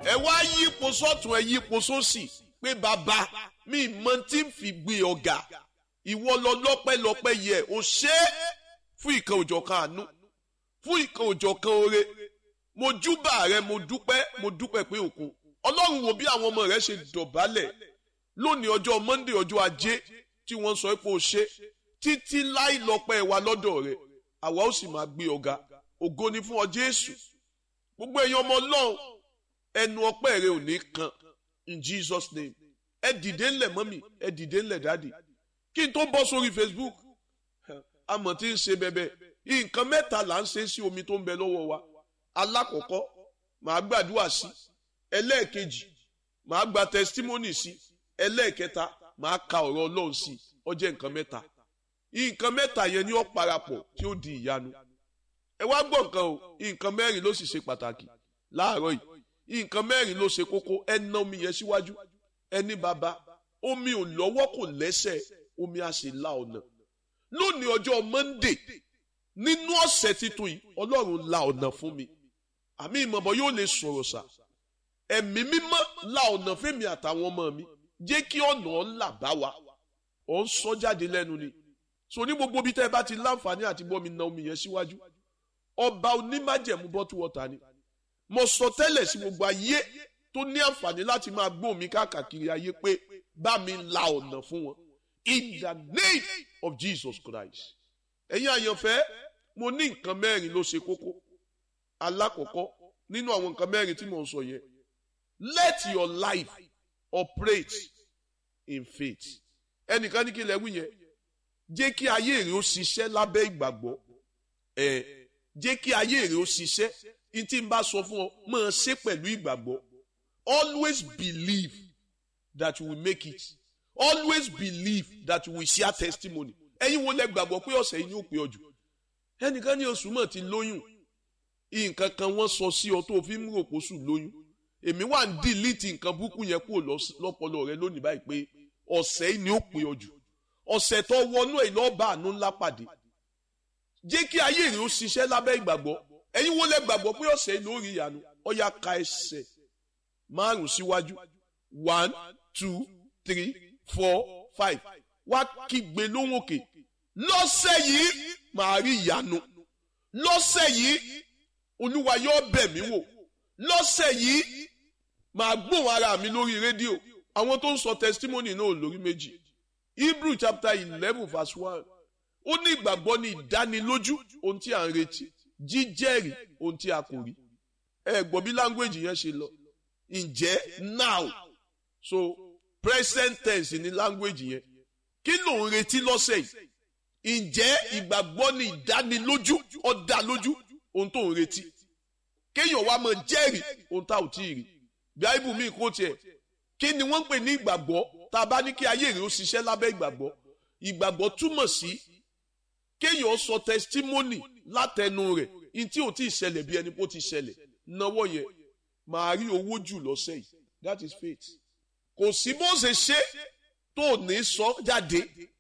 ẹ wá yípo sọ́tún ẹ yípo sósì pé bàbá mi mọ tí ń fi gbé ọ̀gá ìwọ lọ lọ́pẹ́lọpẹ́ yẹ ò ṣe é fún ìkan òjọ̀ kan àánú fún ìkan òjọ̀ kan oore mo júbà rẹ mo dúpẹ́ mo dúpẹ́ pé òkun ọlọ́run wo bí àwọn ọmọ rẹ ṣe dọ̀bálẹ̀ lónìí ọjọ́ monday ọjọ́ ajé tí wọ́n sọ pé o ṣe títí láì lọ́pẹ́ wa lọ́dọ̀ rẹ àwa ó sì máa gbé ọ̀gá ògo ni fún ọ jésù gbogbo èèyàn ọmọ ọlọ́run ẹnu ọpẹ́ rẹ ò ní kan in jesus name ẹ dìde ńlẹ̀ mọ́mì ẹ dìde ńlẹ̀ dáàdì kí n tó bọ́ sórí facebook amọ̀ tí ń ṣe bẹ́bẹ́ nǹkan mẹ́ta là ń ṣe sí omi tó ń bẹ lọ́wọ́ wa alákọ̀ọ́kọ́ màá gbàdúrà sí ẹlẹ́ẹ̀kejì màá gba testimony sí ẹlẹ́ẹ̀kẹta màá ka ọ̀rọ̀ ọlọ́run sí ó jẹ́ nǹkan mẹ́ta nǹkan mẹ́ta yẹn ni ó parapọ̀ tí ó di ìyanu ẹ wá gbọ́ nǹkan o nǹkan mẹ́rin ló sì ṣe pàtàkì láàárọ̀ yìí nǹkan mẹ́rin ló ṣe kókó ẹ ná omi yẹn síwájú ẹni bàbá omi ò lọ́wọ́ kò lẹ́sẹ̀ omi á sì la ọ̀nà lónìí ọjọ́ monday nínú ọ̀sẹ̀ titun yìí ọlọ́run la ọ̀nà fún mi àmì ìmọ̀bọ̀ yóò lè sọ̀rọ̀ sà ẹ̀mí mímọ́ la ọ̀nà fẹ́mi àtàwọn ọmọ mi jẹ́ kí ọ̀nà ńlá bá wa ọ̀ ń sọ jáde lẹ́nu ni so ní gbogbo bí tẹ́ ẹ bá ti láǹfààní àti bọ́ mi na omi yẹn síwájú ọba onímájẹ̀mú bọ́tú wọ́ta ni mo sọ tẹ́lẹ̀ sí gbogbo ayé tó ní àǹfààní láti máa gbóhùn mi káàkiri ayé pé bá mi la ọ̀nà fún wọn in the name of Jesus Christ ẹ̀yin àyànfẹ́ mo ní nǹkan mẹ́rin ló ṣe kókó alákọ̀ọ́kọ́ nínú àwọn nǹkan mẹ́rin tí mo ń sọ yẹn let your life operate in faith ẹnìkan ní kí lẹ́wù yẹn jẹ́ kí ayé rẹ̀ ó ṣiṣẹ́ lábẹ́ ìgbàgbọ́ ẹ̀ jẹ́ kí ayé rẹ̀ ó ṣiṣẹ́ n tí n bá sọ fún ọ máa ṣe pẹ̀lú ìgbàgbọ́ always believe that you will make it always believe that you will share testimony ẹ̀yin wo lẹ gbàgbọ́ pé ọ̀sẹ̀ yìí ni ó pé ọ jù ẹnìkan ní oṣù mọ̀ ti lóyún nǹkan kan wọ́n sọ sí ọ tó fi ń rò pósù lóyún èmi wà ń dìlítì nǹkan burúkú yẹn kúrò lọ́pọlọ rẹ lónìí báyìí pé ọ̀sẹ̀ yìí ni ó pé ọ jù ọ̀sẹ̀ tó wọnú ẹ̀ lọ́ọ́ bá àánú ńlá pàdé jẹ́ kí ayé rẹ̀ ó ṣiṣẹ́ lábẹ́ ìgbàgbọ́ ẹ̀yin wo lẹ gbàgbọ́ pé ọ̀sẹ̀ yìí lórí ìyanu ọ̀yà ka ẹsẹ̀ márùn síwájú one two three four five wá kígbe lóhùn òkè lọ́sẹ̀ yìí màá rí ìyanu lọ́sẹ̀ yìí olúwa yóò bẹ̀ mí wò lọ́sẹ̀ yìí màá gbóhùn ara mi lórí rédíò àwọn tó ń sọ testimony náà lórí méjì Hebrew chapter eleven verse one ó ní ìgbàgbọ́ ní ìdánilójú ohun tí à ń retí jíjẹ́rìí ohun tí a kò rí ẹ gbọ́ bí language yẹn ṣe lọ ǹjẹ́ now so present tense ní language yẹn kí ló ń retí lọ́sẹ̀ yìí ǹjẹ́ ìgbàgbọ́ ní ìdánilójú ọ̀dà lójú ohun tó ń retí kéèyàn wá máa jẹ́rìí ohun tá ò tí ì rí bíáìbù mi kò tiẹ̀ kí ni wọ́n ń pè ní ìgbàgbọ́ tá a bá ní kí ayé rẹ̀ ó ṣiṣẹ́ lábẹ́ ìgbàgbọ́ ìgbàgbọ́ túmọ̀ sí kéèyàn sọ testimony látẹnu rẹ̀ ní tí ò tí ì ṣẹlẹ̀ bí ẹni pé ó ti ṣẹlẹ̀ náwó yẹn màá rí owó jù lọ́sẹ̀ yìí that is faith kò sí bó ṣe ṣe tó ní sọ jáde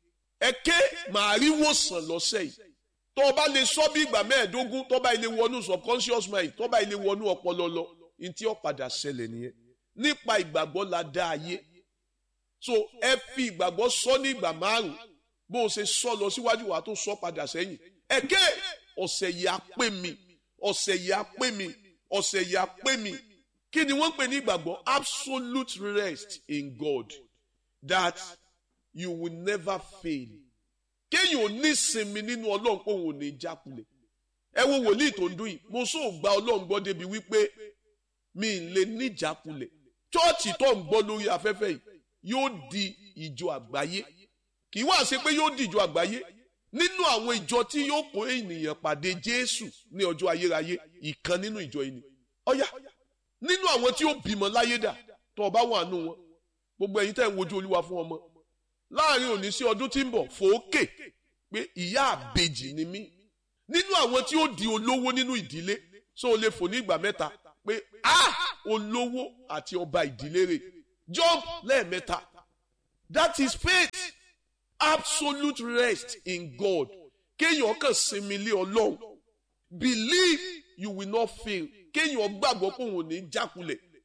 ẹ̀kẹ́ màá rí wòsàn lọ́sẹ̀ yìí tó o bá lè sọ bí ìgbà mẹ́ẹ̀ẹ́dógún tó bá ilé wọnú subconscious mind tó bá ilé wọnú ọpọlọ lọ ní tí ó padà ṣẹlẹ̀ nìyẹn nípa ìgbàgbọ́ la dá ayé so ẹ fi ìgbàgbọ́ sọ ní ìgbà márùn bó o ṣe sọ lọ síwájú wa tó sọ padà sẹ́yìn ẹ̀kẹ́ ọ̀sẹ̀ yìí á pè mí ọ̀sẹ̀ yìí á pè mí ọ̀sẹ̀ yìí á pè mí kí ni wọ́n pè ní ìgbàgbọ́ absolute rest in God that you will never fail kéèyàn ò ní sinmi nínú ọlọ́run pé òun ò ní jákulẹ̀ ẹ wo wòlíì tó ń dún yìí mo sóò gba ọlọ́run gbọ́ débi wípé mi ì lè ní jákulẹ̀ chọ́ọ̀chì tó ń gbọ́ lórí afẹ́fẹ́ yìí yóò di ìjọ àgbáyé kì í wá ṣe pé yóò di ìjọ àgbáyé nínú àwọn ìjọ tí yóò kó ènìyàn pàdé Jésù ní ọjọ́ ayérayé ìkan nínú ìjọ yìí ni ọ̀yà nínú àwọn tí ó bímọ láyé dà tó o bá wà nù wọn gbogbo ẹ̀yin tẹ́ ń wojú olúwa fún ọmọ láàrin òní sí ọdún tí ń bọ̀ fòókè pé ìyá àbejì ni mí nínú àwọn tí ó di olówó nínú ìdílé so o lè fò ní ìgbà mẹ́ta pé a olówó àti ọba ìdílé rẹ̀ jump lẹ́ẹ̀mẹ́ta that is faith absolute rest in God kéèyàn kàn sinmi lé ọlọ́run believe you will not fail kéèyàn gbàgbọ́ pé òun ò ní jákulẹ̀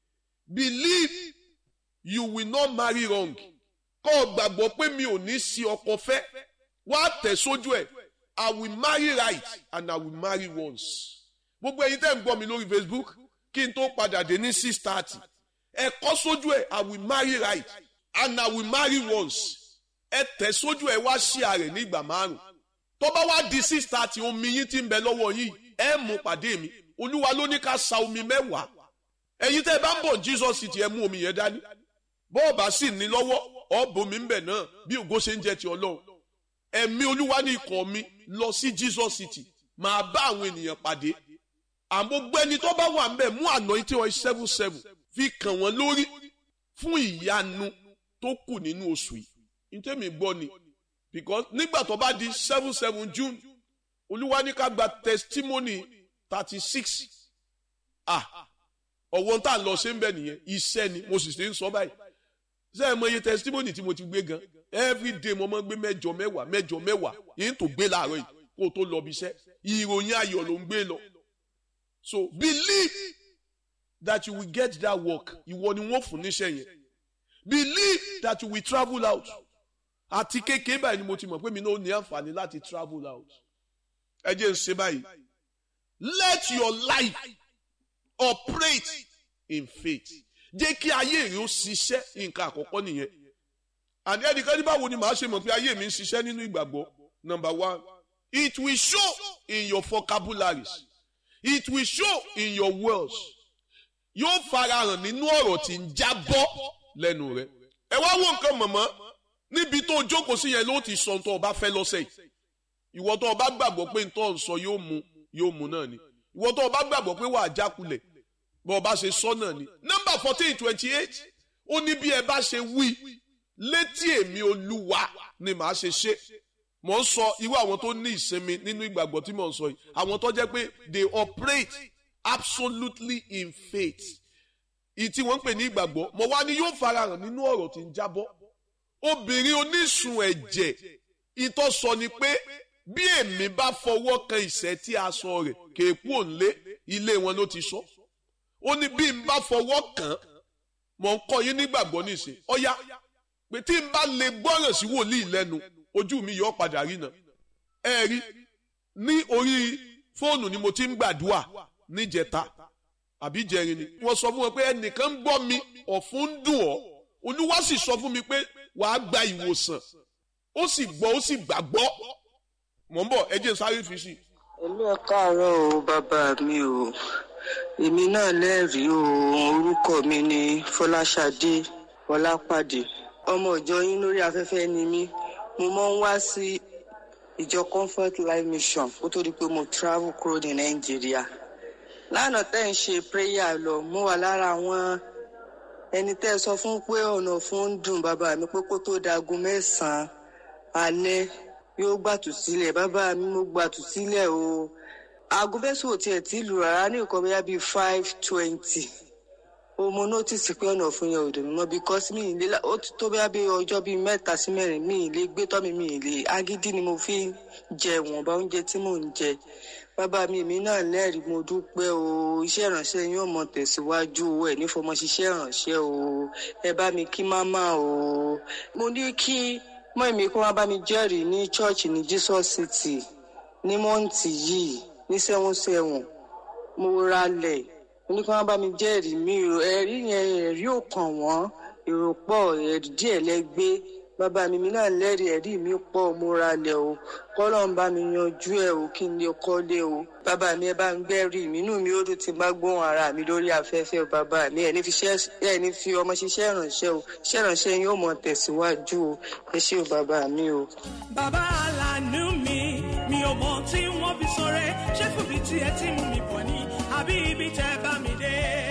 believe you will not marry wrong kọ́ ọ gbàgbọ́ pé mi ò ní sí ọkọ fẹ́ wá tẹ̀ sójú ẹ̀ I will marry right and I will marry once. gbogbo ẹ̀yin tẹ́ ń gbọ́ mi lórí Facebook kí n tó padà dé ní six thirty ẹ kọ́ sójú ẹ̀ I will marry right and I will marry once ẹ tẹ̀ sójú ẹ̀ wá sí ààrẹ ní ìgbà márùn tó bá wá di six thirty omi yín ti ń bẹ lọ́wọ́ yín ẹ mú pàdé mi olúwa ló ní ká sa omi mẹ́wàá ẹ̀yin tẹ́ ẹ bá ń bọ̀ Jesus City ẹ mú omi yẹn dání bọ́ọ̀bà sì ní lọ́wọ́ ọ̀bùnmi ń bẹ̀ náà bí ògo ṣe ń jẹ́ ti ọlọ́run ẹ̀mí olúwa ní ikọ̀ mi lọ sí Jesus City máa bá àwọn ènìyàn pàdé àmọ́ gbẹ́ni tó bá wà ń bẹ̀ mú àná tí wọ́n seven seven fi kàn wọ́n lórí fún ìyanu tó kù nínú oṣù yìí ntẹ́mi gbọ́ ni because nígbà tó bá di seven seven June olúwa ní ká gba testimony thirty six ah ọ̀wọ́n tá à ń lọ ṣe ń bẹ̀ nìyẹn iṣẹ́ ni mo sì ṣe ń sọ báyìí ṣé ẹ mọ iye testimony tí mo ti gbé gan every day mo máa ń gbé mẹ́jọ mẹ́wàá mẹ́jọ mẹ́wàá yìí tó gbé láàárọ̀ yìí kó o tó lọ bí iṣẹ́ ìròyìn ayọ̀ ló ń gbé lọ so believe that you will get that work ìwọ ni wọ́n fún níṣẹ́ yẹn believe that you will travel out àti kékeré báyìí ni mo ti mọ̀ pé mi náà ní àǹfààní láti travel out ẹ jẹ́ ń ṣe báyìí let your life operate in faith jẹ́ kí ayé rẹ̀ ó ṣiṣẹ́ nǹkan àkọ́kọ́ nìyẹn and ẹnìkan ní báwo ni màá ṣe mọ̀ pé ayé mi ń ṣiṣẹ́ nínú ìgbàgbọ́ number one it will show in your vocabularies it will show in your words yóò farahàn nínú ọ̀rọ̀ tí ń jábọ́ lẹ́nu rẹ̀ ẹ wá wo nǹkan mọ̀mọ́ níbi tó jókòó sí yẹn ló ti sọ tó o bá fẹ́ lọ́sẹ̀ yìí ìwọ tó o bá gbàgbọ́ pé n tó ń sọ yóò mu yóò mu náà ni ìwọ tó o bá gbàgbọ́ pé wàá jákulẹ̀ bọ́ ọ bá ṣe sọ náà ni nọ́mbà fourteen twenty eight ó ní bí ẹ bá ṣe wí létí èmi olúwa ni màá ṣe ṣe mò ń sọ irú àwọn tó ní ìsinmi nínú ìgbàgbọ́ tí mò ń sọ yìí àwọn tó jẹ́ pé they operate absolutely in faith ìtí wọ́n ń pè ní ìgbàgbọ́ mo wá ní yóò farahàn nínú ọ̀rọ̀ tí ń jábọ́ obìnrin onísun ẹ̀jẹ̀ ìtọ́ sọ ni pé bí èmi bá fọwọ́ kan ìṣẹ́ tí aṣọ rẹ̀ kéèkú òǹlé ilé wọn ló ti sọ ó ní bí n bá fọwọ́ kàn án mọ̀ ń kọ́ yín nígbàgbọ́ nísìn ọ̀yá pé tí n bá lè gbọ́ràn sí wòlíì lẹ́nu ojú mi yọ padà rí nà ẹ rí ní orí fóònù ni mo ti ń gbàdúrà níjẹta àbí jẹrin ni wọ́n sọ fún wọn pé ẹnìkan ń gbọ́ mi ọ̀fun ń dùn ọ́ olúwa sì sọ fún mi pé wàá gba ìwòsàn ó sì gbọ́ ó sì gbàgbọ́ mọ̀ ń bọ̀ ẹ jẹ́ sáré fi sí. èmi ò káàárọ̀ o bàbá mi o èmi náà lẹ́rìí o orúkọ mi ni fọláṣadé ọlápàdé ọmọ ìjọ yín lórí afẹ́fẹ́ ni mí mo máa ń wá sí ìjọ comfort life mission kó tó di pé mo travel kúrò ní nàìjíríà lánàá tẹ́ ń ṣe prayer lọ mo wà lára àwọn ẹni tẹ́ ẹ sọ fún pé ọ̀nà fún ń dùn bàbá mi pé kó tó dago mẹ́sàn-án alẹ́ yóò gbàtú sílẹ̀ bàbá mi mo gbàtú sílẹ̀ o aago mẹ́sàn-án ò tiẹ̀ tí lù rárá ní nǹkan bóyá bíi five twenty o mo notice pé ọ̀nà fún yẹn ò dùn mọ́ because mi ì lé ó ti tó bóyá bíi ọjọ́ bíi mẹ́ta sí mẹ́rin mi ì lè gbé tọ́ mi mi ì lè agídí ni mo fi ń jẹ wọ̀nba oúnjẹ tí mò ń jẹ bàbá mi èmi náà lẹ́rìí mo dúpẹ́ o iṣẹ́ ìrànṣẹ́ yín ò mọ tẹ̀síwájú o ẹ̀ nífọmọ ṣiṣẹ́ ìrànṣẹ́ o ẹ bá mi kí máma o mo ní kí mọ́ èmi kó wá bá mi jẹ́rìí ní chọ́ọ̀chì ní Jesus City ní mọ́ǹtì yìí ní sẹ́wọ̀n sẹ́wọ̀n mo ralẹ̀ mo ní kí wọ́n bá mi jẹ́rìí mi ẹ̀rí yẹn ẹ̀rí ò kàn wọ́n èrò pọ̀ ẹ̀rí díẹ̀ lẹ́gbẹ́ bàbá mi mi náà lẹ́rìí ẹ̀rí mi pọ̀ mo ralẹ̀ o kọ́lọ́ ń bá mi yanjú ẹ̀ o kí n lè kọ́lé o bàbá mi ẹ bá ń gbẹ́rì mi inú mi ó dùn tí n bá gbóhùn ara mi lórí afẹ́fẹ́ o bàbá mi ẹ̀ ní fi ẹ̀ ní fi ọmọ ṣiṣẹ́ ìrànṣẹ́ o ṣiṣẹ́ ìrànṣẹ́ yín ó mọ̀ tẹ̀síwájú o ẹ ṣé o bàbá mi o. bàbá aláàánú mi mi ò mọ tí wọ́n fi sọ̀rẹ́ ṣé fún mi tí ẹ ti mú mi bọ̀ ni àbí ibi tẹ́ bá mi dé.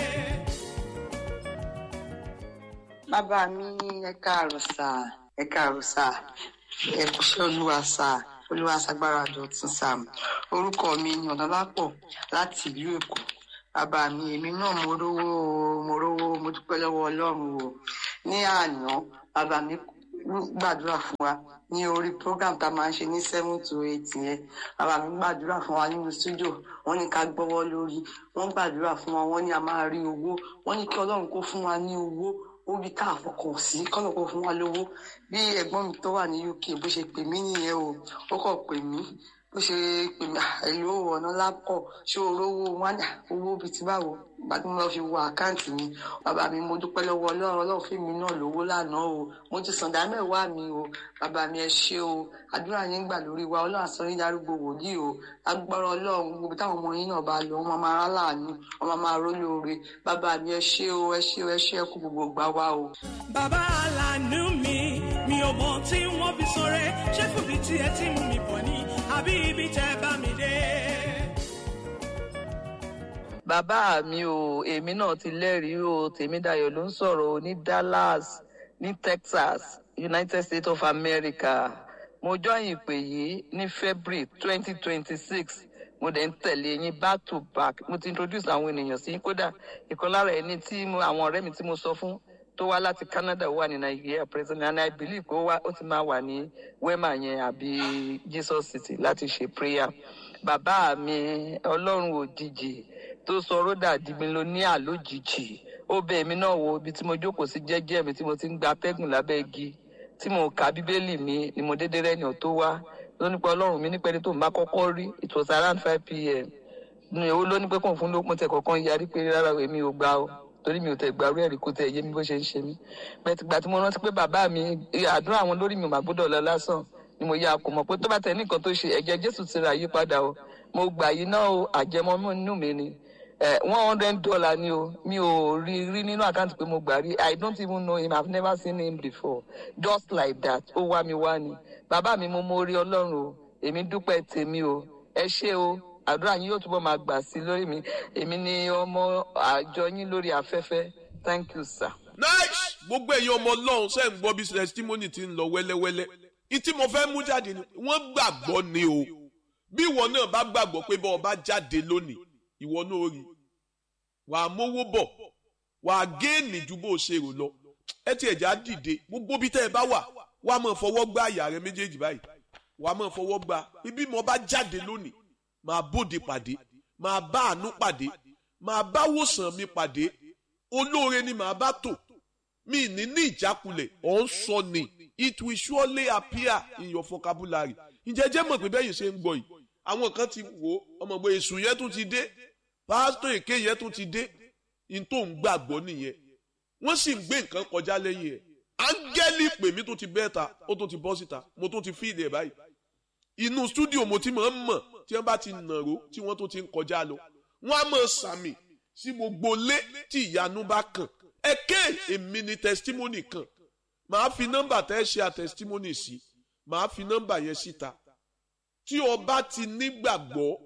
bàbá mi ẹ káàárọ̀ sà ẹ káàárọ̀ sà ẹ kúṣẹ́ olúwa sà olúwa ṣàgbára dọ̀tún sà orúkọ mi ni ọ̀nàlápọ̀ láti ìlú èkó bàbá mi èmi náà mo rówó mo rówó mo dúpẹ́ lọ́wọ́ ọlọ́run o ní àná bàbá mi gbàdúrà fún wa ní orí program tá a máa ń ṣe ní seven to eight yẹn bàbá mi gbàdúrà fún wa nínú studio wọ́n ní ká gbọ́wọ́ lórí wọ́n gbàdúrà fún wa wọ́n ní a máa rí owó wọ́n ní kí Ọlọ́run kó fún wa ní owó orí tá a fọkàn sí kọ́nà kó fún wa lówó bí ẹ̀gbọ́n mi tó wà ní UK bó ṣe pè mí nìyẹn o ó kàn pè mí bó ṣe pè mí èlò ọ̀nà lápọ̀ ṣé orówó wọn owó bíi ti báwo ìgbà tí mo lọ fi wo àkáǹtì mi bàbá mi mo dúpẹ́ lọ́wọ́ ọlọ́run ọlọ́run fún mi náà lówó lánàá o mo ti sàn dá mẹ́wàá mi o bàbá mi ẹ ṣé o àdúrà yín gbà lórí wa ọlọ́run àsọ yín darúgbó wòlíì o agbára ọlọ́run gbogbo táwọn ọmọ yín náà bá lọ wọn máa rán láàánú wọn máa máa rólóore bàbá mi ẹ ṣé o ẹ ṣé o ẹ ṣé ẹ kú gbogbo gbà wá o. bàbá aláàánú mi mi ò mọ tí wọ́n fi sọ̀rẹ́ ṣé fún mi tí ẹ ti mú mi bọ̀ ni àbí ibi tẹ́ bá mi dé. bàbá mi o èmi náà ti lẹ́rìí o tèmídayọ̀ ló ń sọ̀rọ̀ o ní Dallas ní Texas United States of America mo join ìpè yìí ní February twenty twenty six mo dẹ̀ ń tẹ̀lé yín back to back mo ti introduce àwọn ènìyàn sí kódà ìkan lára ẹni tí mo àwọn ọ̀rẹ́ mi tí mo sọ fún tó wá láti Canada wà ní Nigeria present and I believe pé ó wá ó ti máa wà ní Wema yẹn àbí Jesus City láti ṣe prayer bàbá mi ọlọ́run òjijì tó sọ rọ́dà di mílíọ̀nìà lójijì ó bẹ̀ mí náà wo ibi tí mo jókòó sí jẹ́jẹ́ mi tí mo ti ń gba atẹ́gùn lábẹ́ igi tí mo ka bíbélì mi ni mo dédé rẹ́ni ọ̀ tó wá ló nípa ọlọ́run mi nípa ẹni tó ń bá kọ́kọ́ rí it was around five pm ní owó ló ní pé kò fún lókun tẹ kọ̀ọ̀kan yarí pé rárá èmi ò gbà o torí mi ò tẹ̀ gbàrú ẹ̀rí kó tẹ̀ yé mi bó ṣe ń ṣe mí bẹ́ẹ̀ tìgbà tí mo rántí pé bàbá mi àdúrà àwọn lórí mi ò má gbọ́dọ̀ lọ lásán ni mo yà kó mọ̀ pé tó bá tẹ̀ nìkan tó ṣe ẹ̀jẹ̀ Jésù ti ra yípadà o mo gbà yìí náà o àjẹmọ́ inú mi ni one hundred dollar ni o mi ò rí rí nínú àkáǹtì pé mo gbà rí i don't even know him i have never seen him before just like that ó wá mi wá ni bàbá mi mo mórí ọlọ́run o èmi dúpẹ́ tèmi o ẹ ṣé o àdúrà yín yóò túbọ̀ máa gbà sí lórí mi èmi ni ọmọ àjọ yín lórí afẹ́fẹ́ thank you sir. nice gbogbo ẹ̀yin ọmọ ọlọ́run ṣe ń gbọ́ bí testimony ti ń lọ wẹ́lẹ́wẹ́lẹ́ ìtí mo fẹ́ mú jáde ni wọ́n gbàgbọ́ ni o bí ìwọ náà bá gbàgbọ́ pé bọ́ ọ bá jáde lónìí ìwọ náà rí wà á mówó bọ̀ wà á géènì ju bó o ṣe rò lọ ẹ ti ẹ̀já dìde gbogbo bí tẹ́ ẹ bá wà wà á máa fọwọ́ gbá àyà rẹ méjèèjì báyìí wà á máa fọwọ́ gbá ibi mo bá jáde lónìí máa bóde pàdé máa bá àánú pàdé máa bá wòsàn mi pàdé olóore ni màá bá tò mi ní ní ìjákulẹ̀ ọ̀ ń sọ ni it will surely appear in your vocabulary ǹjẹ́ jẹ́ mọ̀ pé bẹ́ẹ̀ yìí ṣe ń gbọ́ yìí àwọn kan ti wò ó ọmọ ìgbà èṣù yẹn tún ti dé pásítọ̀ èké yẹn tún ti dé ní tó ń gbàgbọ́ nìyẹn wọ́n sì ń gbé nǹkan kọjá lẹ́yìn ẹ̀ áńgẹ́lì pè mí tó ti bẹ́ẹ̀ ta ó tó ti bọ́ síta mo tó ti fíìlì ẹ̀ báyìí inú stúdíò mo ti máa ń mọ̀ tí wọ́n bá ti nàró tí wọ́n tó ti ń kọjá lọ wọ́n á mọ̀ sàmì sí gbogbo lé tí ìyanu bá kàn ẹ̀kẹ́ èmi ni testimony kan màá fi nọ́mbà tẹ́ ṣe à testimony sí màá fi nọ́mbà yẹn síta tí o bá ti nígbàgbọ́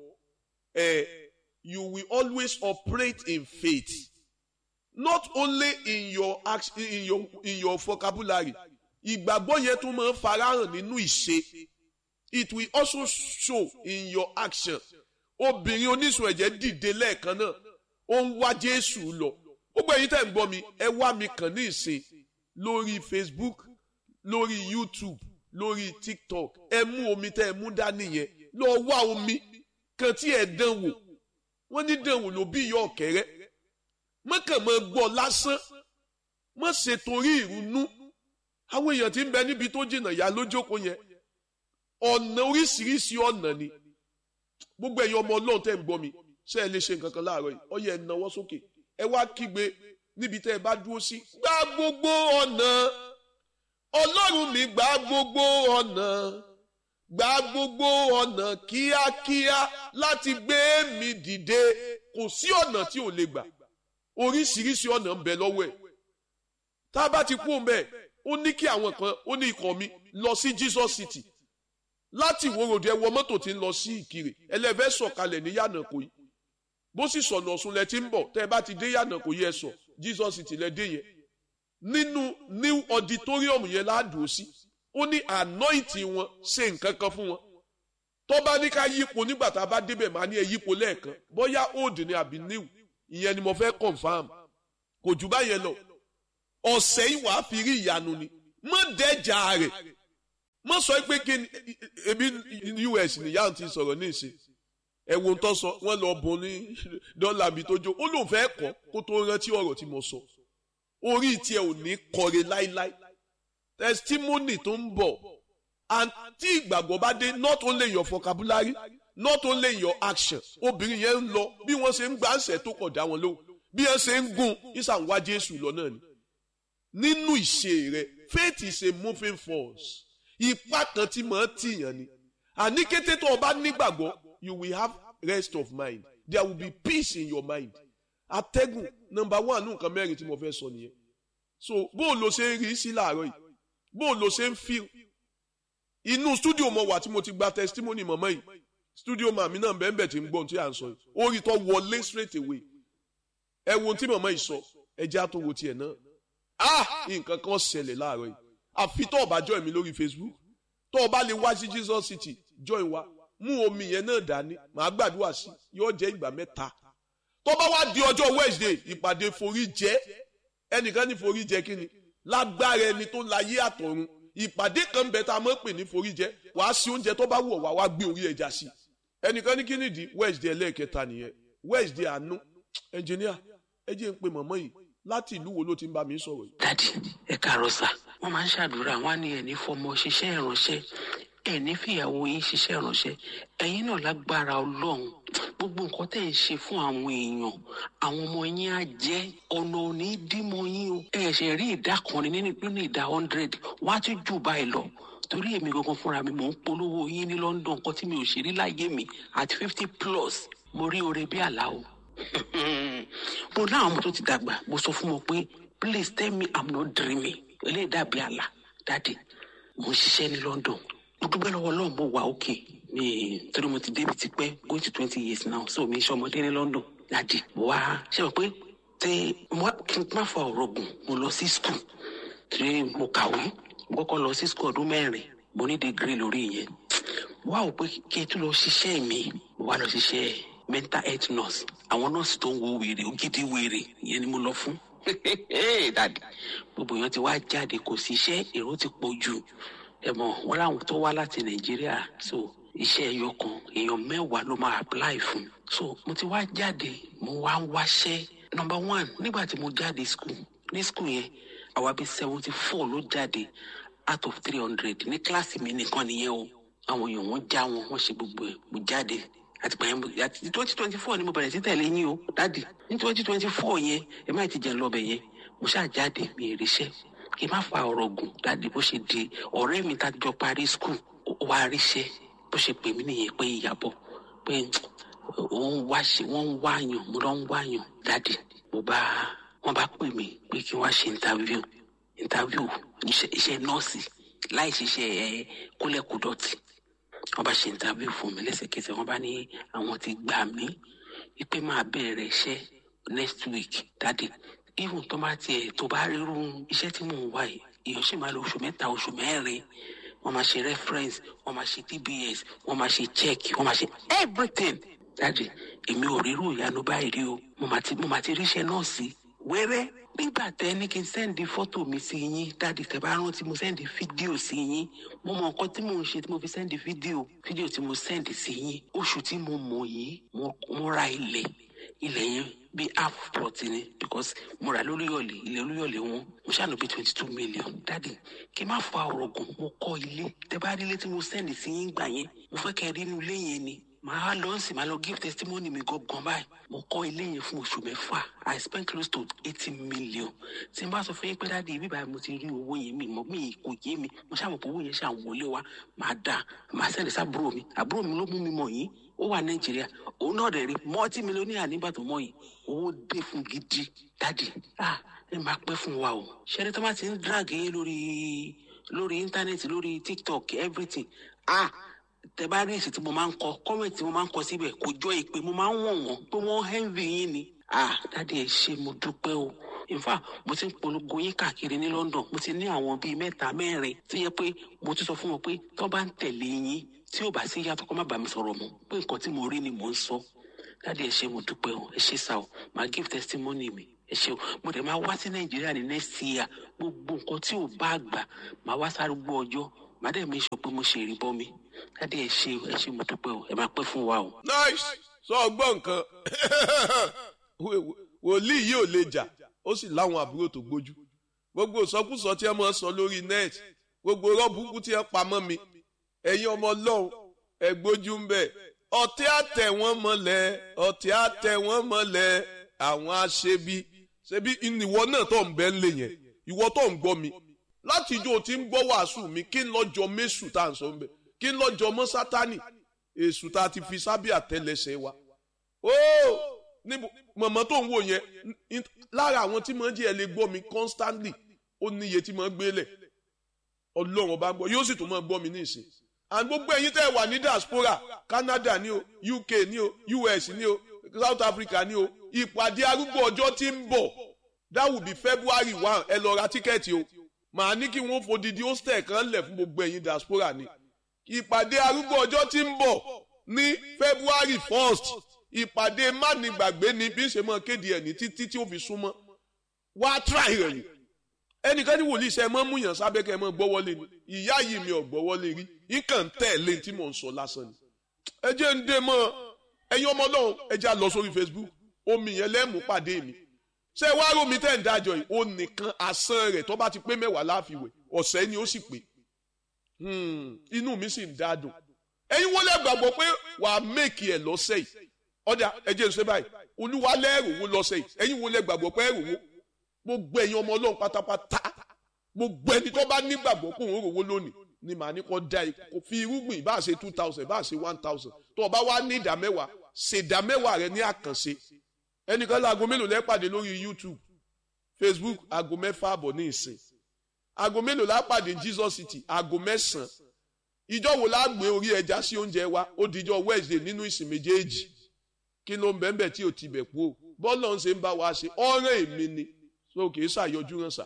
ẹ you will always operate in faith not only in your action in your in your vocabulary ìgbàgbọ́ yẹn tún máa ń farahàn nínú ìṣe it will also show in your action obìnrin oníṣun ẹ̀jẹ̀ dìde lẹ́ẹ̀kan náà ó ń wá Jésù lọ gbogbo ẹ̀yin tẹ́ ń gbọ́ mi ẹ wá mi kàn ní ìsìn lórí Facebook lórí YouTube lórí tiktok ẹ mú omi tẹ ẹ mú dání yẹn lọ wá omi kan tí ẹ dán wò wọn ní dán wò ló bí ìyá ọ̀kẹ́rẹ́ mọ́kàn mọ́ gbọ́ lásán mọ́ ṣe torí ìrunú àwọn èèyàn tí ń bẹ níbi tó jìnnà yá lójókòó yẹn ọ̀nà oríṣiríṣi ọ̀nà ni gbogbo ẹ̀yin ọmọ ọlọ́run tẹ́ ń gbọ́ mi ṣé ẹ lè ṣe nǹkan kan láàárọ̀ yìí ọyẹ ẹ náwó sókè ẹ wá kígbe níbi tẹ́ ẹ bá dúró sí gbá gbogbo ọ̀nà ọlọ́run mi gba gbogbo ọ̀nà gba gbogbo ọ̀nà kíákíá láti gbé mi dìde kò sí ọ̀nà tí ò lè gbà oríṣiríṣi ọ̀nà ń bẹ lọ́wọ́ ẹ̀ tá a bá ti kú òun ó ní kí àwọn kan ó ní ikọ̀ mi lọ sí Jesus City láti ìwòròdì ẹ wọ mọ́tò tí ń lọ sí Ìkirè ẹlẹ́fẹ́ sọ̀kalẹ̀ ní Yànàkó yìí bó sì sọ̀nà Ọ̀ṣun lẹ ti ń bọ̀ tẹ́ ẹ bá ti dé Yànàkó yẹ sọ Jesus City lẹ dé yẹn nínú new auditorium yẹn ládùú sí ó ní anointing wọn ṣe nǹkan kan fún wọn tó bá ní ká yípo nígbà tá a bá débẹ̀ máa ní ẹ yípo lẹ́ẹ̀kan bóyá old ni àbí new ìyẹn ni mo fẹ́ confam kò jù báyẹn lọ ọ̀sẹ̀ yìí wàá fi rí ìyanu ni mọ́ dẹ́jà rẹ̀ mọ́ sọ pé kí ni ebi us nìyá ti sọ̀rọ̀ ní ìsìn ẹ̀wọ̀n tó sọ wọ́n lọ bọ̀ ní dọ́là mi tó jó ó lóun fẹ́ kọ́ kó tó rántí ọ̀rọ̀ tí mo sọ orí tiẹ̀ ò ní kọre láíláí testimony tó ń bọ̀ and tí ìgbàgbọ́ bá dé not only your vocabulary not only your action obìnrin yẹn ń lọ bí wọ́n ṣe ń gbà ń sẹ́ tó kọ̀ dá wọn lóhùn bí wọ́n ṣe ń gùn ìsàn wá Jésù lọ náà ni nínú ìṣe rẹ faith is a moving force ipá kan tí màá tìyàn ni àní kété tó o bá nígbàgbọ́ you will have rest of mind there will be peace in your mind atẹ́gùn number one ní nǹkan mẹ́rin tí mo fẹ́ sọ nìyẹn so bó o lo ṣe ń rí sí làárọ̀ yìí bó o lo ṣe ń feel inú studio mo wà tí mo ti gba testimony mọ̀mọ́ yìí studio màmí náà bẹ́ẹ̀ bẹ́ẹ̀ tí ń gbọ́n tí à ń sọ yìí orí tó wọlé straight away ẹ wo tí mọ̀mọ́ yìí sọ ẹ jẹ́ àtọwò tiẹ̀ náà ah nǹkan kan ṣẹlẹ̀ láàárọ̀ yìí àfi tó o bá join mi lórí Facebook tó o bá lè wá sí Jesus City join wa mú omi yẹn náà dání màá gbàdúrà sí yóò jẹ́ ìgbà mẹ́ta tó bá wá di ọjọ́ Wednesday ìpàdé forí jẹ́ ẹnìkan ní forí jẹ́ kí ni lágbára ẹni tó láyé àtọ̀run ìpàdé kan bẹ tá a mọ̀ pè ní forí jẹ́ wàá sí oúnjẹ tó bá wù ọ́ wá wá gbé orí ẹja sí ẹnìkan ní kí nìdí Wednesday ẹlẹ́ẹ̀kẹta nìyẹn Wednesday àánú ẹnjìníà ẹ jẹ́ ń pe mọ̀mọ́ yìí láti ìlú wo ló ti ń bá mi sọ̀rọ̀ yìí. dádì ẹ káàárọ̀ sà wọ́n máa ń ṣàdúrà wọ́n á ní ẹni fọmọ ṣiṣẹ́ ìránṣẹ́ ẹni fìyàwó yín ṣiṣẹ́ ìránṣẹ́ ẹ̀yin náà lágbára Ọlọ́run gbogbo nǹkan tẹ́ ń ṣe fún àwọn èèyàn àwọn ọmọ yín á jẹ́ ọ̀nà òní dímọ̀ yín o ẹ ṣe rí ìdá kan nínú nínú ìdá hundred wọ́n á tún jù báyìí lọ torí èmi gangan fúnra mi mò ń polówó yín ní London nǹkan tí mi ò ṣe rí láyé mi at fifty plus mo rí oore bí àlá o mo ní àwọn ọmọ tó ti dàgbà mo sọ fún wọn pé please tell me i'm not dreaming eléyìí dàbí àlá dáàdì mo ń ṣiṣẹ́ ní London mo dúpẹ́ lọ́wọ́ Ọlọ́run mo wà òkè mi torí mo ti débi tipẹ́ going to twenty years now so mi ṣe ọmọdé ní London dáàdì mo wá ṣe mọ̀ pé tẹ mo wá kí n má fa ọ̀rọ̀ gùn mo lọ sí school tí mo kàwé mo kọ́kọ́ lọ sí school ọdún mẹ́rin mo ní degree lórí ìyẹn mo wá wò pé kí n tún lọ ṣiṣẹ́ mi mo wá lọ ṣiṣẹ́ mental health nurse àwọn nọ́ọ̀sì tó ń wo wèrè ògidì wèrè ìyẹn ni mo lọ fún dàdí gbogbo èèyàn ti wá jáde kò sí iṣẹ́ èrò ti pọ̀ jù ẹ mọ̀ wọ́n láwọn tó wá láti nàìjíríà so iṣẹ́ ẹyọ kan èèyàn mẹ́wàá ló máa apply fún so mo ti wá jáde mo wá ń wáṣẹ́ number one nígbà tí mo jáde school ní school yẹn àwa bíi seventy four ló jáde out of three hundred ní kíláàsì mi nìkan nìyẹn o àwọn èèyàn wọn já wọn wọn ṣe gbogbo ẹ̀ mo jáde àti pẹ̀lú àti twenty twenty four ni mo bẹ̀rẹ̀ sí tẹ̀lé yín o dáàdì ní twenty twenty four yẹn ẹ má ti jẹ́ lọ́bẹ̀ yẹn mo ṣáà jáde mi ì ríṣẹ́ kí n má fa ọ̀rọ̀ gùn dáàdì bó ṣe di ọ̀rẹ́ mi tá a jọ parí skul wá ríṣẹ́ bó ṣe pè mí nìyẹn pé ìyàbọ̀ pé òun wá ṣe wọ́n ń wáyàn mo lọ ń wáyàn dáàdì mo bá wọ́n bá pè mí pé kí n wá ṣe interview interview iṣẹ́ nọ́ọ̀sì láì ṣiṣẹ́ ẹ kólẹ̀kùdọ̀tì wọ́n bá ṣe interview fún mi lẹ́sẹ̀kẹsẹ̀ wọ́n bá ní àwọn ti gbà mí wípé máa bẹ̀rẹ̀ iṣẹ́ next week dáàdì even tó bá tiẹ̀ tó bá rírun iṣẹ́ tí mò ń wá yìí èèyàn sì máa lo oṣù mẹ́ta oṣù mẹ́rin wọ́n máa ṣe reference wọ́n máa ṣe tbs wọ́n máa ṣe check wọ́n máa ṣe everything dáàdì èmi ò rírú ìyanu báyìí rí o mo máa ti mo máa ti ríṣẹ́ náà sí wẹ́rẹ́ nígbà tẹ ní kí n sẹ́ndì fọ́tò mi sí yín dáàdì tẹ bá rántí mo sẹ́ndì fídíò sí yín mo mọ nǹkan tí mò ń ṣe tí mo fi sẹ́ndì fídíò fídíò tí mo sẹ́ndì sí yín oṣù tí mo mọ̀ yìí mo ra ilẹ̀ ilẹ̀ yẹn bí half plot ni because mo rà lóríyọ̀lẹ̀ ilẹ̀ olúyọ̀lẹ̀ wọn mo ṣàánú bí twenty two million dáàdì kí n má fa ọ̀rọ̀ gùn mo kọ́ ilé tẹ bá rí ilé tí mo sẹ́ndì sí yín gbà yẹn mo fẹ́ kẹ́ rí inú ilé yẹn ni màá lọ sí màá lọ give testimony mi gangan báyìí mo kọ́ ilé yẹn fún oṣù mẹ́fà i spent close to eighty million tí n bá sọ fún yín pé dáàdi ibi báyìí mo ti rí owó yẹn mi mọ mi kò yé mi mo ṣàmọ̀ pé owó yẹn ṣàn wọlé wa màá dà màá sẹ́ndì sábúrò mi àbúrò mi ló mú mi mọ̀ yín ó wà nàìjíríà òun náà dẹ̀ rí mọ́tí mílíọ̀nìyà nígbà tó mọ̀ yìí owó dé fún gidi dáàdi ah ẹ máa pẹ́ fún wa o ṣẹ́ni tó bá ti ń drag yín lórí lórí íńtánẹ́ẹ̀tì lórí tiktok everything ah tẹ bá rí èsì tí mo máa ń kọ kọ́mẹ̀tì tí mo máa ń kọ síbẹ̀ kò jọ ìpè mo máa ń wọ̀n wọ́n pé wọ́n hẹ́ǹvì yín ni. ah dáàdi ẹ ṣe mo dúpẹ́ o in fact mo ti ń polongo yín káàkiri ní London mo ti ní àwọn bíi mẹ́ta mẹ́rin tó yẹ pé mo ti sọ fún wọn pé tó bá ń tẹ̀lé yín tí ò bá sí yàtọ̀ kó má bàa mi sọ̀rọ̀ mọ́ pé nǹkan tí mo rí ni mò ń sọ dáàdi ẹ ṣe mo dúpẹ́ o ẹ ṣe sá o màá give testimony mi ẹ ṣeun mo dẹ̀ máa wá sí nàìjíríà ní next year gbogbo nǹkan tí ò bá gbà máa wá sárúgbó ọjọ́ màá dẹ̀ mi sọ pé mo ṣe ìrìbọn mi dáadé ẹ ṣe ẹ ṣe mo dúpẹ́ o ẹ máa pẹ́ fún wa o. nice sọ ọgbọ́n nǹkan wòlíì yìí ò lè jà ó sì láwọn àbúrò tó gbójú gbogbo ìsọkúsọ tí ẹ máa ń sọ lórí net gbogbo rọ́bùkú tí ẹ pamọ́ mi ẹ̀yin ọmọ ọlọ́run ẹ gbójú ń bẹ̀ ọ̀tí àtẹ̀ wọ́n mọ́lẹ̀ ọ̀tí àtẹ̀ wọ́n mọ́lẹ̀ àwọn aṣebi ṣebí ìwọ náà tó ń bẹ́ ń lè yẹn ìwọ tó ń gbọ́ mi láti ijó tí ń gbọ́ wàásù mi kí n lọ́jọ́ mẹ́sù tá à ń sọ ń bẹ̀ kí n lọ́jọ́ mọ́ sátánì èṣù tá a ti fi sábẹ́ àtẹlẹsẹ̀ wa ó níbo mọ̀mọ́ tó ń wò yẹn lára àwọn tí mọ̀ ń jẹ́ ẹ lè gbọ́ mi constantly ó níye tí mọ̀ ń gbélẹ̀ ọlọ́run ọba ń gbọ́ yóò sì tún mọ̀ gbọ́ mi ní ìsìn and gbogbo ẹ̀yin tẹ́ ẹ wà ní diaspora Canada ní o UK ní o US ní o South Africa ní o ìpàdé arúgbó ọjọ́ tí ń bọ̀ that will be February one ẹ lọ ra tíkẹ́ẹ̀tì o màá ní kí wọ́n fòdìdí hostel kan lẹ̀ fún gbogbo ẹ̀yin diaspora ni ìpàdé arúgbó ọjọ́ tí ń bọ̀ ní February first ìpàdé mánigbàgbé ni bí ń ṣe mọ́ kéde ẹ̀ ní títí tí ó fi súnmọ́ wá try rẹ̀ yìí ẹnìkan ní wòlíì sẹ mọ múyàn sábẹ́ kẹ́ ẹ mọ gbọ́wọ́lé ni ìyá yìí mi ò gbọ́wọ́lé rí nǹkan tẹ̀lé tí mò ń sọ lásán ni ẹ jẹ́ ń dé mọ́ ẹ̀yin ọmọ náà ẹ já lọ sórí Facebook omi yẹn lẹ́mú pàdé mi ṣé wàá rómi tẹ̀ ń dájọ́ yìí ó nìkan asán rẹ̀ tó bá ti pé mẹ́wàá láàfiwẹ̀ ọ̀sẹ̀ ni ó sì pé inú mi sì ń dádùn ẹ̀yin wọlé gbàgbọ́ pé wàá mẹ́kì ẹ̀ lọ́sẹ̀ yìí ọ̀dà ẹ jẹ́ ń ṣe báyìí olúwa lẹ́rù wo lọ́sẹ̀ yìí ẹ̀yin wọlé gbàgbọ́ pé ẹ̀rù wo gbogbo ẹ̀yin ọmọ ọlọ́run pátápátá gbogbo ẹni tó bá nígbàgbọ́ pé òun rówó lónìí ni màá ní kó dá kó fi irúgbìn bá ṣe two thousand bá ṣe one thousand tó o bá wá ní ìdá mẹ́wàá ṣe ìdá mẹ́wàá rẹ ní àkànṣe ẹnìkan láago mélòó lẹ́pàdé lórí YouTube Facebook aago mẹ́fà àbọ̀ ní ìsìn aago mélòó lápàdé Jesus City aago mẹ́sàn-án ìjọ wo la gbé orí ẹja sí oúnjẹ wa ó dijọ́ Wednesday nínú ìsìn méjèèjì kí ló ń bẹ́ẹ̀ bẹ́ẹ̀ tí ò ti bẹ̀ kú o bọ́ọ̀lù ọ̀hún ṣe ń bá wa ṣe ọ̀rẹ́ èmi ni so kì í ṣàyọjú ràn sà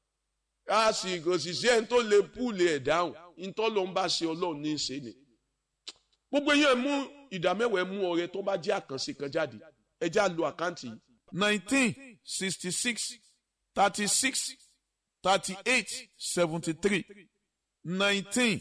a sì kò sì sí ẹni tó lè púùlì ẹ̀ dáhùn ntọ́ ló ń bá ṣe ọlọ́run ní í ṣe ni gbogbo yẹn mú ìdámẹ́wàá mú ọrẹ tó bá jẹ́ àkànṣe kan jáde ẹ já lo àkáǹtì yìí. nineteen sixty six thirty six thirty eight seventy three nineteen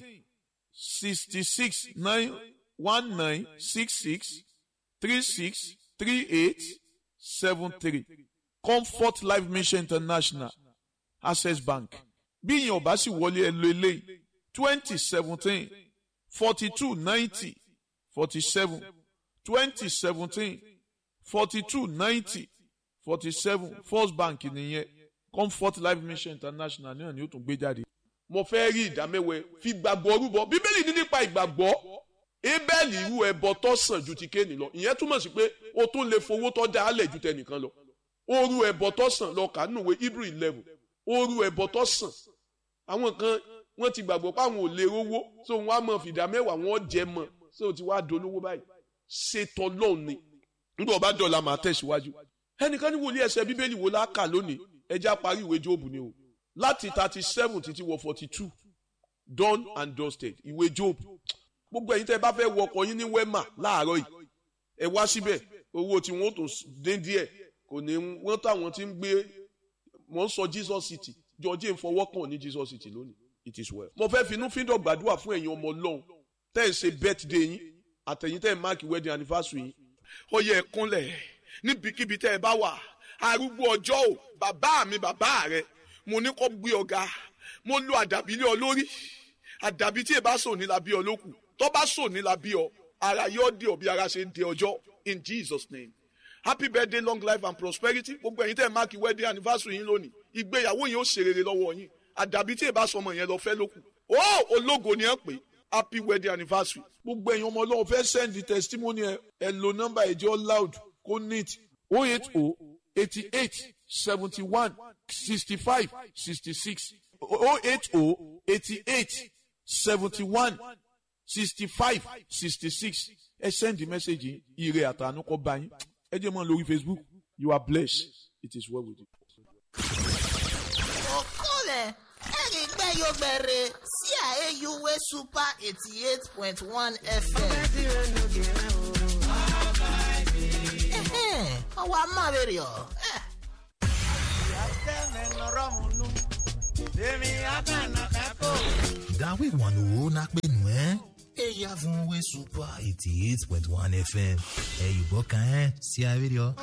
sixty six nine one nine six six three six three eight seven three. Comfort Life Mission International Access Bank bí ìyẹn ọba sì wọlé ẹ lo eléyìí twenty seventeen forty two ninety forty seven twenty seventeen forty two ninety forty seven First Bank nìyẹn Comfort Life Mission International náà ni ó tún gbé jáde. mo fẹ́ rí ìdámẹ́wẹ́ fi gbàgbọ́ rúbọ bíbélì ní nípa ìgbàgbọ́ ebẹ́ẹ̀lì irú ẹbọ tó sàn ju ti kéènì lọ ìyẹn túmọ̀ sí pé o tún lè fowó tó dá alẹ̀ ju tẹnìkan lọ oru ẹbọ tó sàn lọ kà nùwé hebrew eleven oru ẹbọ tó sàn àwọn kan wọ́n ti gbàgbọ́ pé àwọn ò lè rówó so wọ́n á mọ fìdá mẹ́wàá wọ́n jẹ mọ́ so ti wá dolówó báyìí ṣètò lọ́hùn ni nígbà ọba dọ̀la máa tẹ̀síwájú ẹnìkan ní wòlíì ẹsẹ̀ bíbélì wo la kà lónìí ẹja parí ìwé jóòbù ni o láti thirty seven títí wọ forty two done and dusted ìwé jóòbù gbogbo ẹ̀yin tẹ́ ẹ bá fẹ́ wọ ọkọ̀ yín ní wema láàárọ̀ yìí ẹ wá síbẹ̀ owó tí wọ́n tó dín díẹ̀ kò ní wọ́n táwọn tí ń gbé wọ́n sọ Jesus City george ń fọwọ́ kàn ní Jesus City lónìí it is well. mo fẹ́ finú fíndọ̀ gbàdúrà fún ẹ̀yin ọmọ ọlọ́run tẹ́ ẹ̀ ṣe birthday yín àtẹ̀yìn tẹ́ ẹ̀ máàkì wedding anniversary yín. ó yẹ ẹ kúnlẹ̀ níbikíbi tẹ́ ẹ bá wà arúgbó ọjọ́ ò bàbá mi bàbá rẹ mo ní kó gbé ọ̀gá mo lo àdàbí lé ọ lórí àdàbí tí ẹ bá sọ ní la bí ọ lókù tó bá sọ ní la bí ọ ara yóò dé ọ bí ara ṣe ń dé ọjọ́ in Jesus name happy birthday long life and prosperity gbogbo ẹ̀yin tẹ́ ẹ máàkì wedding anniversary yín lónìí ìgbéyàwó yín ó ṣe rere lọ́wọ́ yín àdàbí tí ẹ bá sọmọ yẹn lọ fẹ́ lókù ó ológo ni ẹ pè happy wedding anniversary gbogbo ẹ̀yin ọmọ ọlọ́run fẹ́ send the testimony ẹ ẹ lo nọ́mbà ẹ̀jẹ̀ loud kó neat oh eight oh eighty eight seventy one sixty five sixty six oh eight oh eighty eight seventy one sixty five sixty six ẹ send the message yìí ire àtànú kọ bá yín ẹ jẹ́ mọ́ lórí facebook you are blessed it is well with you. okole erigbe yogbere sí àyèyúwé super eighty eight point one fm. ọwọ́ amáwèrè ọ̀. we wan o na pẹ̀lú ẹ́ eya fún we super eighty eight point one fm ẹ̀yìnbó kan ẹ́ sí abẹ́rẹ́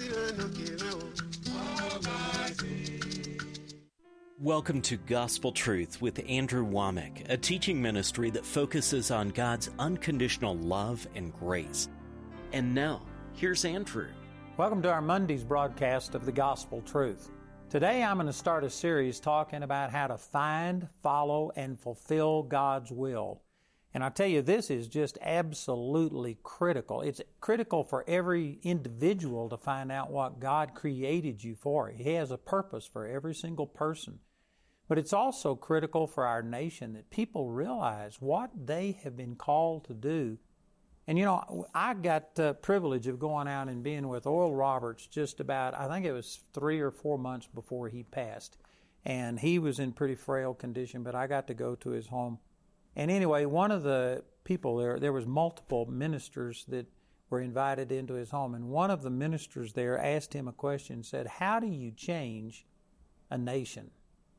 Welcome to Gospel Truth with Andrew Womack, a teaching ministry that focuses on God's unconditional love and grace. And now, here's Andrew. Welcome to our Monday's broadcast of the Gospel Truth. Today I'm going to start a series talking about how to find, follow, and fulfill God's will. And I tell you, this is just absolutely critical. It's critical for every individual to find out what God created you for. He has a purpose for every single person. But it's also critical for our nation that people realize what they have been called to do. And you know, I got the privilege of going out and being with Oral Roberts just about, I think it was three or four months before he passed. And he was in pretty frail condition, but I got to go to his home. And anyway, one of the people there, there was multiple ministers that were invited into his home. And one of the ministers there asked him a question, said, How do you change a nation?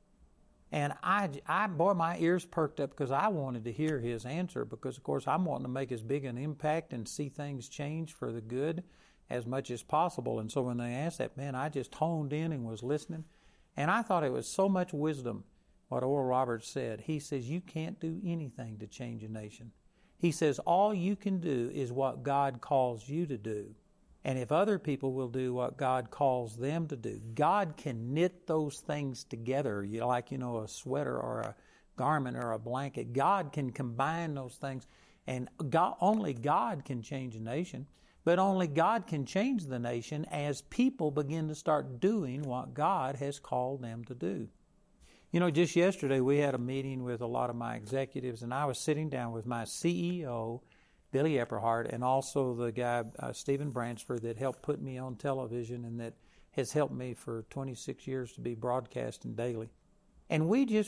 And I, I, boy, my ears perked up because I wanted to hear his answer because, of course, I'm wanting to make as big an impact and see things change for the good as much as possible. And so when they asked that, man, I just honed in and was listening. And I thought it was so much wisdom what Oral Roberts said. He says, You can't do anything to change a nation. He says, All you can do is what God calls you to do. And if other people will do what God calls them to do, God can knit those things together, you know, like, you know, a sweater or a garment or a blanket. God can combine those things. And God, only God can change a nation, but only God can change the nation as people begin to start doing what God has called them to do. You know, just yesterday we had a meeting with a lot of my executives, and I was sitting down with my CEO, Billy Epperhart, and also the guy, uh, Stephen Bransford, that helped put me on television and that has helped me for 26 years to be broadcasting daily. And we just